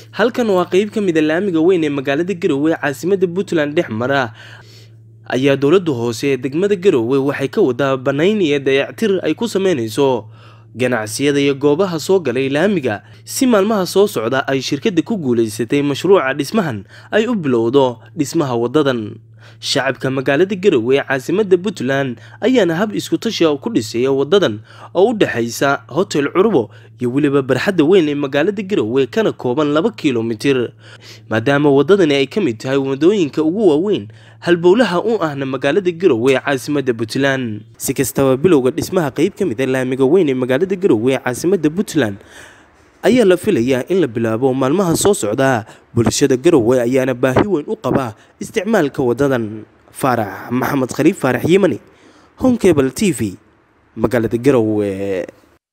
halkan waa qeyb ka mid a laamiga weyn ee magaalada garowe ee caasimada puntland dhex mara ayaa dowladda hoose ee degmada garowe waxay ka wadaa banayn iyo dayactir ay ku sameyneyso ganacsiyada iyo goobaha soo galay laamiga si maalmaha soo socda ay shirkadda ku guuleysatay mashruuca dhismahan ay u bilowdo dhismaha wadadan shacabka magaalada garowe ee caasimada puntland ayaana hab iskutashiga ku dhisaya wadadan oo u dhexaysa hotel curbo iyo weliba barxadda weyn ee magaalada garowe kana kooban laba kilomitir maadaama wadadani ay ka mid tahay wadooyinka ugu waaweyn halbowlaha u ahna magaalada garowe ee caasimada puntland si kastaba bilowga dhismaha qeyb ka mid a laamiga weyn ee magaalada garowe ee caasimada puntland ayaa la filayaa in la bilaabo maalmaha soo socda bulshada garowe ayaana baahi weyn u qaba isticmaalka wadadan faarax maxamed khaliif faarax yimani honkebal t v magaalada garowe